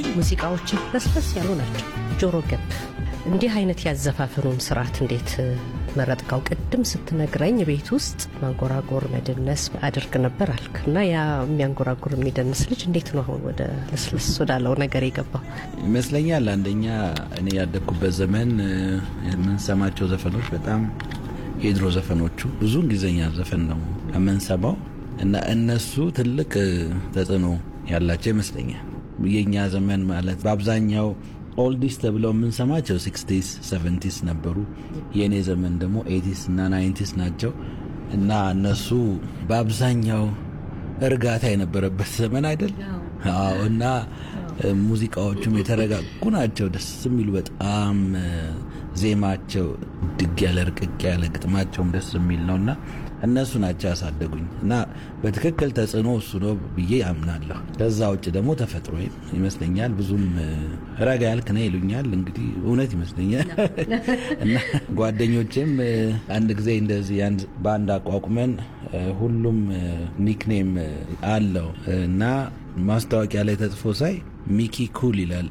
ሙዚቃዎች ለስለስ ያሉ ናቸው፣ ጆሮ ገብ። እንዲህ አይነት ያዘፋፈኑን ስርዓት እንዴት መረጥካው? ቅድም ስትነግረኝ ቤት ውስጥ ማንጎራጎር መደነስ አድርግ ነበር አልክ እና ያ የሚያንጎራጉር የሚደንስ ልጅ እንዴት ነው አሁን ወደ ለስለስ ወዳለው ነገር የገባው? ይመስለኛል አንደኛ እኔ ያደግኩበት ዘመን የምንሰማቸው ዘፈኖች በጣም የድሮ ዘፈኖቹ ብዙ እንግሊዝኛ ዘፈን ነው የምንሰማው እና እነሱ ትልቅ ተጽዕኖ ያላቸው ይመስለኛል። የእኛ ዘመን ማለት በአብዛኛው ኦልዲስ ተብለው የምንሰማቸው ሲክስቲስ ሰቨንቲስ ነበሩ። የእኔ ዘመን ደግሞ ኤቲስ እና ናይንቲስ ናቸው እና እነሱ በአብዛኛው እርጋታ የነበረበት ዘመን አይደል? አዎ። እና ሙዚቃዎቹም የተረጋጉ ናቸው፣ ደስ የሚሉ በጣም ዜማቸው ድግ ያለ ርቅቅ ያለ ግጥማቸውም ደስ የሚል ነው እና እነሱ ናቸው ያሳደጉኝ እና በትክክል ተጽዕኖ እሱ ነው ብዬ አምናለሁ። ከዛ ውጭ ደግሞ ተፈጥሮ ይመስለኛል። ብዙም ረጋ ያልክ ነህ ይሉኛል። እንግዲህ እውነት ይመስለኛል እና ጓደኞቼም አንድ ጊዜ እንደዚህ በአንድ አቋቁመን ሁሉም ኒክኔም አለው እና ማስታወቂያ ላይ ተጽፎ ሳይ ሚኪ ኩል ይላል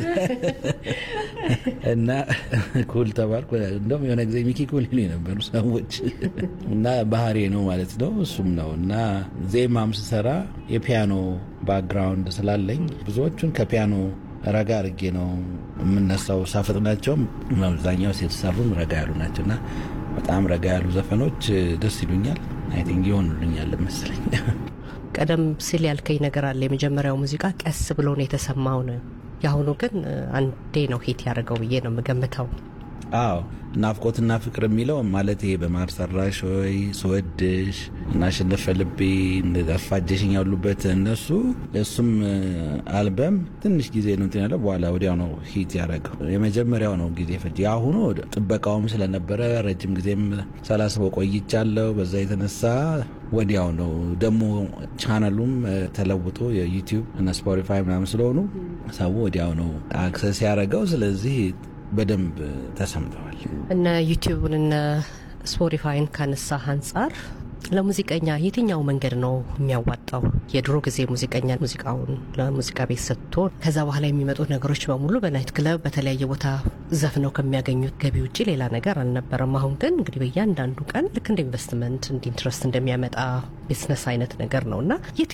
እና ኩል ተባልኩ። እንደውም የሆነ ጊዜ ሚኪ ኩል ይሉ የነበሩ ሰዎች እና ባህሬ ነው ማለት ነው። እሱም ነው እና ዜማም ስሰራ የፒያኖ ባክግራውንድ ስላለኝ ብዙዎቹን ከፒያኖ ረጋ አድርጌ ነው የምነሳው። ሳፈጥናቸውም አብዛኛው የተሰሩም ረጋ ያሉ ናቸው እና በጣም ረጋ ያሉ ዘፈኖች ደስ ይሉኛል። አይ ቲንክ ይሆኑልኛል መሰለኝ። ቀደም ሲል ያልከኝ ነገር አለ። የመጀመሪያው ሙዚቃ ቀስ ብሎ ነው የተሰማው ነው። የአሁኑ ግን አንዴ ነው ሂት ያደርገው ብዬ ነው የምገምተው። አዎ ናፍቆትና ፍቅር የሚለው ማለት ይሄ በማር ሰራሽ ወይ ስወድሽ እና ሽንፈ ልቤ ጠፋጀሽኝ ያሉበት እነሱ እሱም አልበም ትንሽ ጊዜ ነው እንትን ያለው በኋላ ወዲያው ነው ሂት ያደረገው። የመጀመሪያው ነው ጊዜ ፈጅ። የአሁኑ ጥበቃውም ስለነበረ ረጅም ጊዜም ሳላስበው ቆይቻለሁ። በዛ የተነሳ ወዲያው ነው ደግሞ ቻናሉም ተለውጦ የዩቲዩብ እና ስፖቲፋይ ምናምን ስለሆኑ ሰው ወዲያው ነው አክሰስ ያደረገው። ስለዚህ በደንብ ተሰምተዋል። እነ ዩቲዩብን እነ ስፖቲፋይን ካነሳህ አንጻር ለሙዚቀኛ የትኛው መንገድ ነው የሚያዋጣው? የድሮ ጊዜ ሙዚቀኛ ሙዚቃውን ለሙዚቃ ቤት ሰጥቶ ከዛ በኋላ የሚመጡ ነገሮች በሙሉ በናይት ክለብ በተለያየ ቦታ ዘፍነው ከሚያገኙት ገቢ ውጭ ሌላ ነገር አልነበረም። አሁን ግን እንግዲህ በእያንዳንዱ ቀን ልክ እንደ ኢንቨስትመንት እንደ ኢንትረስት እንደሚያመጣ ቢዝነስ አይነት ነገር ነው እና